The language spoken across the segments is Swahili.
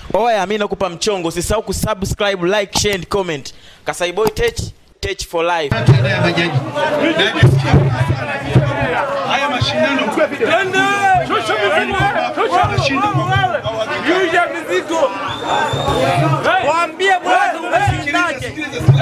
Oya, mimi nakupa mchongo, usisahau kusubscribe, like, share and comment. Kasai Boy Tech, Tech for life. Tenda ya bajaji. Na nisikia haya mashindano Waambie bwana umeshindaje.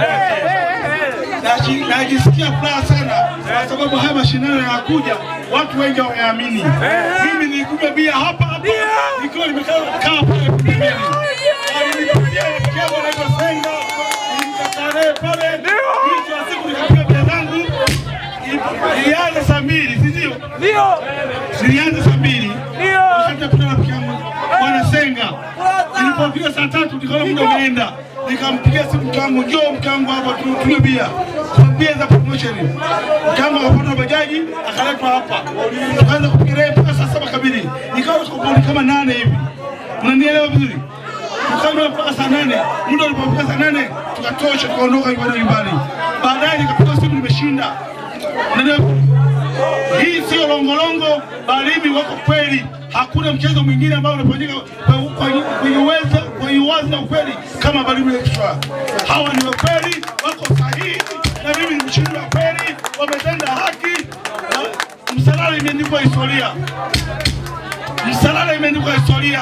Naji- najisikia furaha sana kwa sababu haya mashindano yanakuja, watu wengi hawayaamini. Mimi nilikunywa bia hapa hapa nikiwa nimekaa kaa pale pembeni. Alinipigia rafiki yangu anaitwa Senga, nilimkataa naye pale. Mwisho wa siku nikapiga bia zangu, ilianza saa mbili, si ndio? Ndio. Zilianza saa mbili Ndio. wakati napiga rafiki yangu bwana Senga. Nilipopiga saa tatu nikaona muda umeenda, nikampigia simu mke wangu, njoo mke wangu hapa tu- tunywe bia Kwa bia za promotion. Mke wangu akapata bajaji akaletwa hapa, tukaanza kupiga naye mpaka saa saba kamili, nikawa tuko kama nane hivi, unanielewa vizuri? Tukanywa mpaka saa nane, muda ulipofika saa nane tukatosha, tukaondoka nyumbani nyumbani. Baadaye nikapiga simu, nimeshinda. Unanielewa? Hii sio longolongo, bali mimi wako kweli. Hakuna mchezo mwingine ambao unafanyika kwa- kwa- kwenye uweza kwenye uwazi na ukweli kama Balimu Extra. Hawa ni wakweli, wako sahihi, na mimi ni mshindi wa kweli, wametenda haki na Msalala imeandikwa historia. Msalala imeandikwa historia.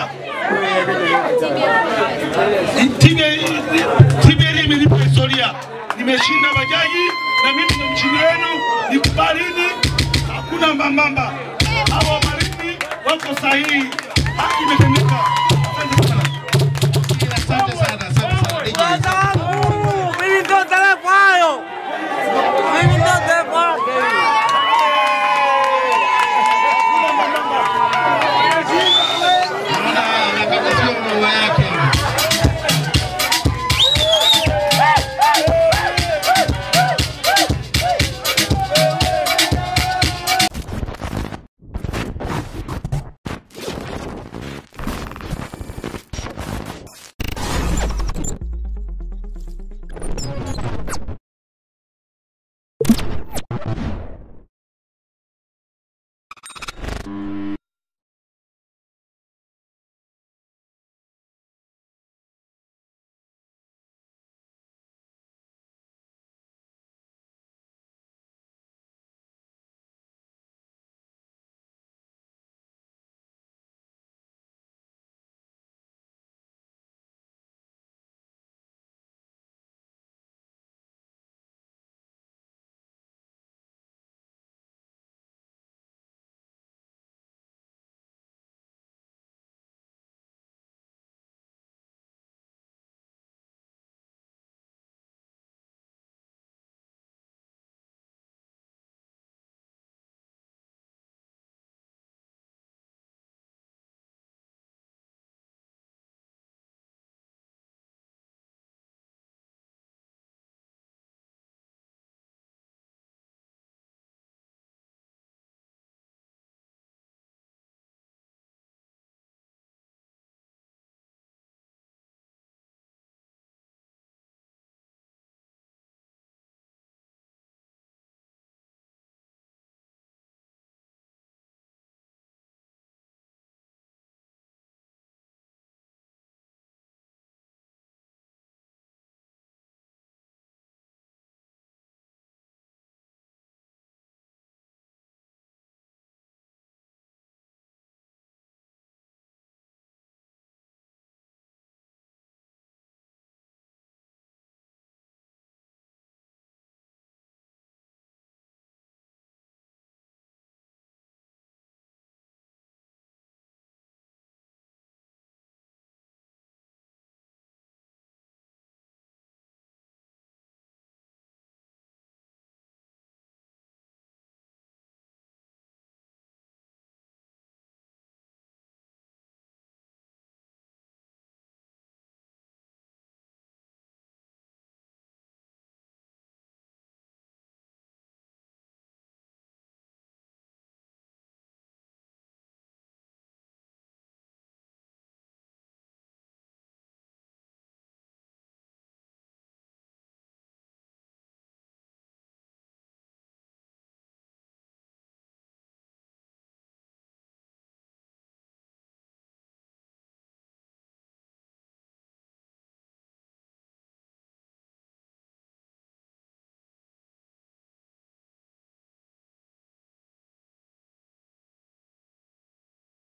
TBL imenipa historia. Nimeshinda bajaji na mimi ndo mshindi wenu. Nikubalini, hakuna mbambamba. Hawa Malindi wako sahihi.